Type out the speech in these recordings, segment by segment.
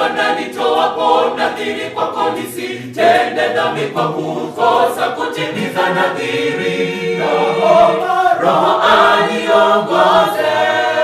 Bwana nitoapo nadhiri kwako, nisitende dhambi kwa kukosa kutimiza nadhiri. Roho, Roho aniongoze.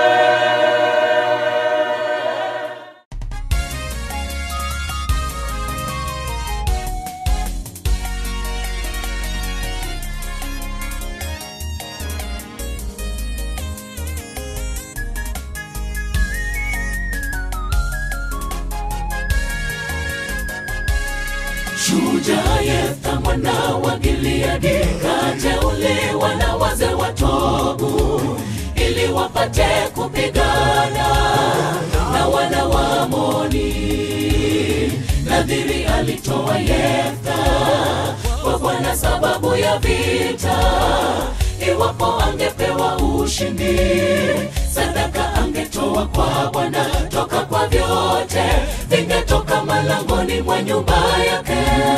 Shujaa Yefta mwana wa Gileadi kateuliwa na wazee wa Tobu ili wapate kupigana na wana wa Amoni. Nadhiri alitoa Yefta kwa Bwana sababu ya vita, iwapo angepewa ushindi, sadaka angetoa kwa Bwana toka kwa vyote vingetoka malangoni mwa nyumba yake.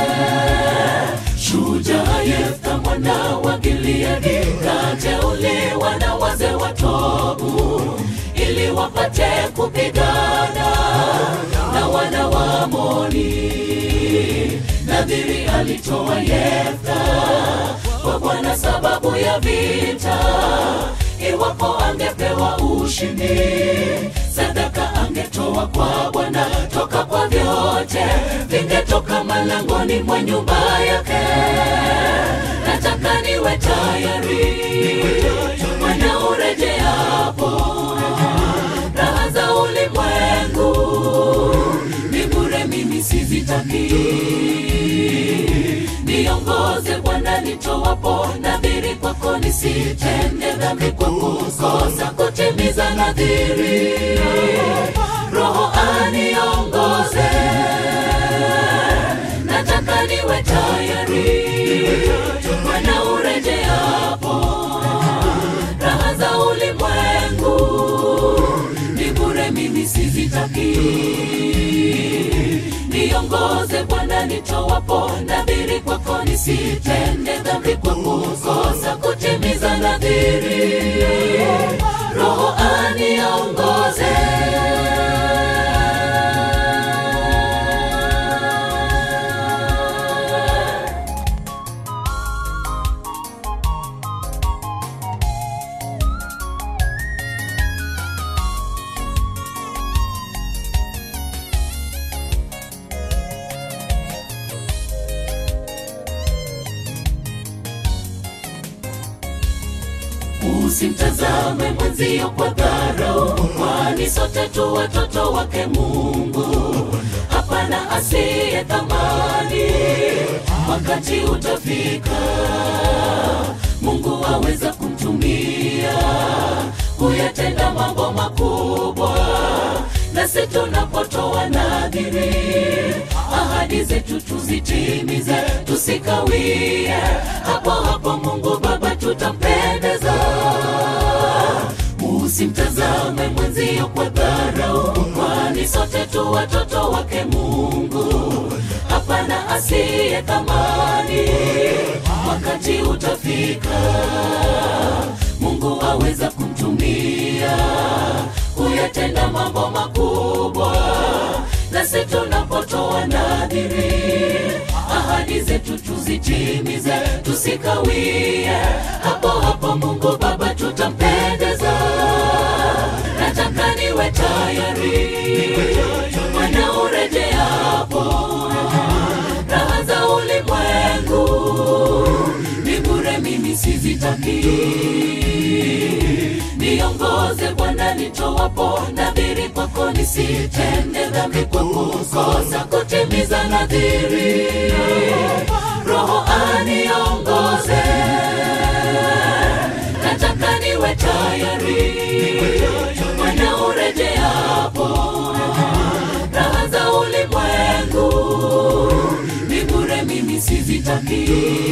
Shujaa Yefta mwana wa Gileadi kateuliwa na wazee wa Tobu ili wapate kupigana na wana wa Amoni. Nadhiri alitoa Yefta kwa Bwana sababu ya vita, iwapo angepewa ushindi, sadaka angetoa kwa Bwana toka kwa vyote vingetoka malangoni mwa nyumba yake. Nataka niwe tayari Bwana urejeapo, raha za ulimwengu ni bure, mimi sizitaki. Niongoze Bwana nitoapo nadhiri kwako, nisitende dhambi kwa kukosa kutimiza nadhiri. Roho aniongoze, nataka niwe tayari Bwana urejeapo, raha za ulimwengu ni bure, mimi sizitaki. Niongoze Bwana nitoapo nadhiri kwako, nisitende dhambi kwa kukosa kutimiza nadhiri. Roho aniongoze. Usimtazame mwenzio kwa dharau, kwani sote tu watoto wake Mungu. Hapana asiye thamani, wakati utafika Mungu aweza kumtumia kuyatenda mambo makubwa, nasi tunapotoa nadhiri, ahadi zetu tuzitimize, tusikawie. Hapo hapo Mungu Baba tutampendeza. Usimtazame mwenzio kwa dharau, kwani sote tu watoto wake Mungu. Hapana asiye thamani, wakati utafika Mungu aweza kumtumia kuyatenda mambo makubwa, nasi tunapotoa nadhiri, ahadi zetu tuzitimize, tusikawie. Hapo hapo Mungu Baba tutampendeza. Nataka niwe tayari Bwana urejeapo, raha za ulimwengu ni bure, mimi sizitaki. Niongoze Bwana nitoapo nadhiri kwako, nisitende dhambi kwa kukosa kutimiza nadhiri. Roho aniongoze, nataka niwe tayari Bwana urejeapo, raha za ulimwengu ni bure, mimi sizitaki.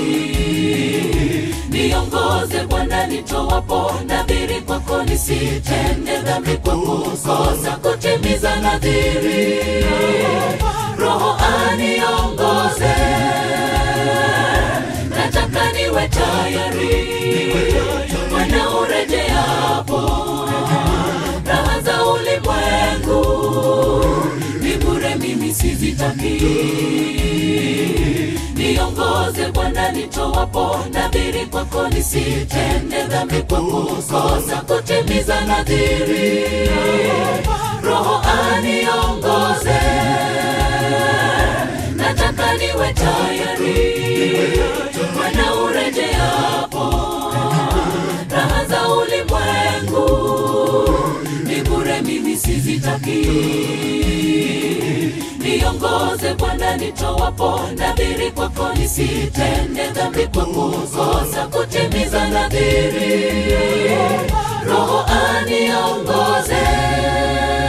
Niongoze Bwana nitoapo nadhiri kwako, nisitende dhambi kwa kukosa kutimiza nadhiri. Roho aniongoze, nataka niwe tayari Bwana urejeapo, raha za ulimwengu ni bure, mimi mimi sizitaki niongoze bwana nitowapo nadhiri kwako nisitende dhambi kwa kukosa kutimiza nadhiri roho aniongoze nataka niwe tayari bwana urejeapo raha za ulimwengu ni bure mimi sizitaki niongoze bwana nitowapo nadhiri kwako nisitende dhambi kwa kukosa kutimiza nadhiri roho aniongoze